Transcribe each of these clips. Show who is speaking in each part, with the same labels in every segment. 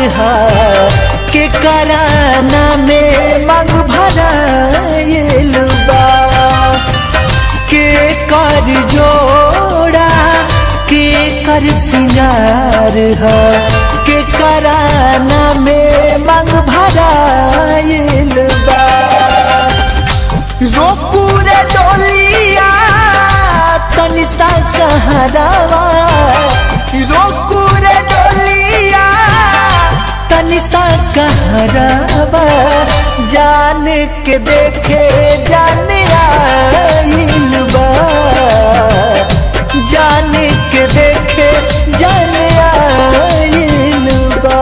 Speaker 1: है के कराना में मांग भराइल बा के कर जोड़ा के कर सिंगार है के कराना में मांग भराइल बा रोपुरे डोलिया तनि सा कहरावा रोपुरे डोलिया तनि सा कहरावा जान के देखे जान आइल बा जान के देखे जान आइल बा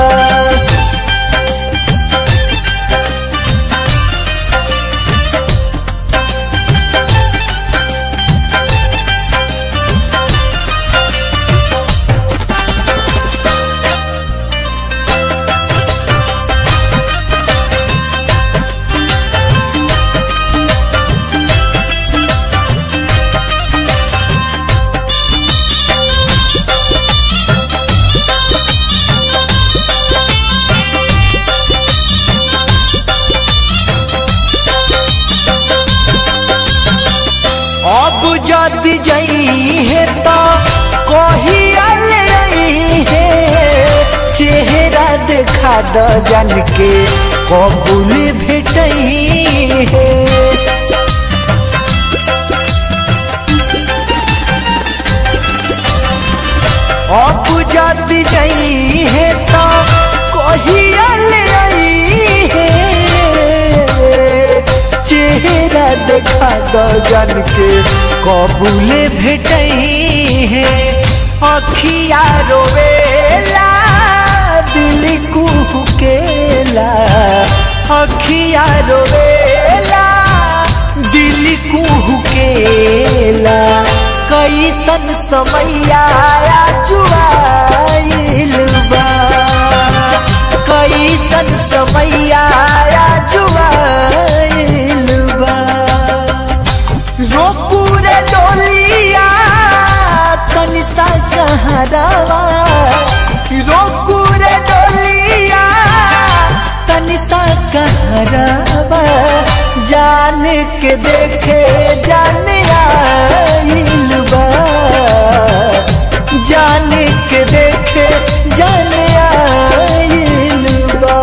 Speaker 1: अब जदि जई है तो कहियल है चेहरा देखा द जन के कबूल भेटई है अब जदि जई है तो कहियल है चेहरा देखा द जन के कबूले भेटई है अखिया रोवेला दिल कुहकेला अखिया रोवेला दिल कुहकेला कैसन समैया जुआइल बा कैसन समैया जुआइल बा रोपुरे डोलिया तनि सा कहरावा रोपुरे डोलिया तनि सा कहरावा जान के देखे जान आइल बा जान के देखे जान आइल बा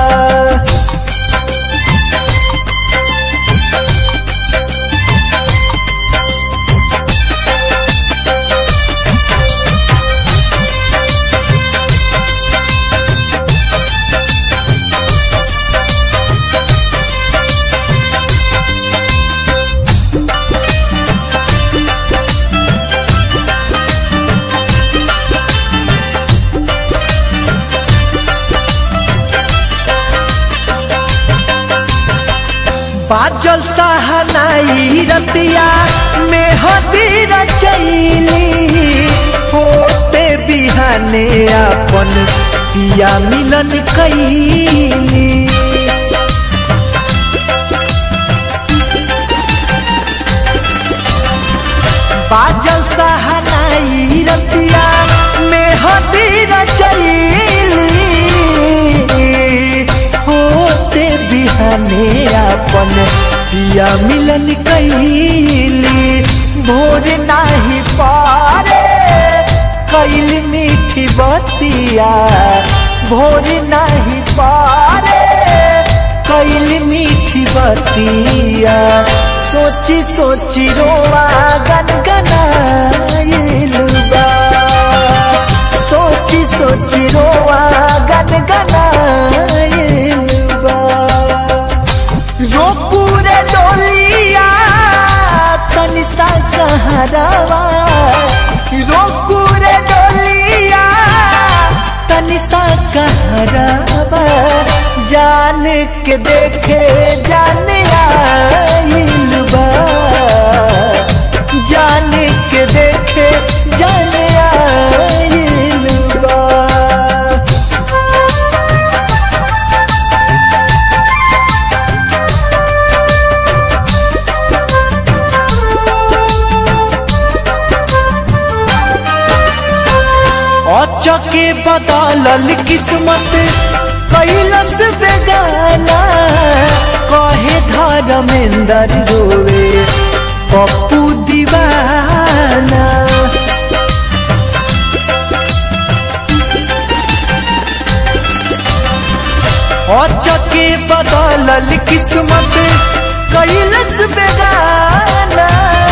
Speaker 1: बाजल सहनाई रतिया में हदी रचैली होते बिहाने अपन पिया मिलन कैली बाजल सहनाई रतिया में हदी रचैली होते बिहाने अपन पिया मिलन कैली भोर नाही पारे कैल मीठी बतिया भोर नाही पारे कैल मीठी बतिया सोची सोची रोआ गनगनाइल बा सोची सोची रोआ गनगनाइल बा रोपुरे डोलिया तनि सा कहरावा रोपुरे डोलिया तनि सा कहरावा जान के देखे जान आइल बा जान के देखे जान आइल बा चके बदलल किस्मत कैलस बेगाना कहे धर्मेंद्र रोवे पप्पू दीवाना अचके बदलल किस्मत कैलस बेगाना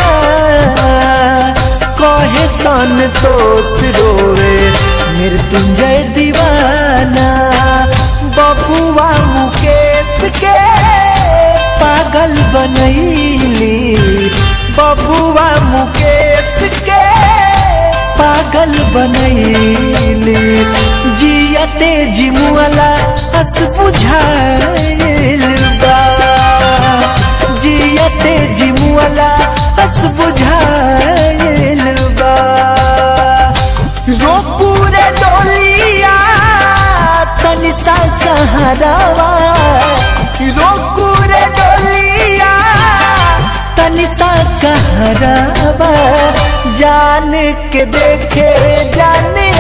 Speaker 1: कहे संतोष रोवे मृत्युंजय दीवाना बबुआ मुकेश के पागल बनैली बबुआ मुकेश के पागल बनैली जियते जिमुअला हस बुझाइल बा जियते जिमुअला हस बुझाइल बा रो पूरे डोलिया तनि सा कहरावा रो पूरे डोलिया तनि सा कहरावा जान के देखे जाने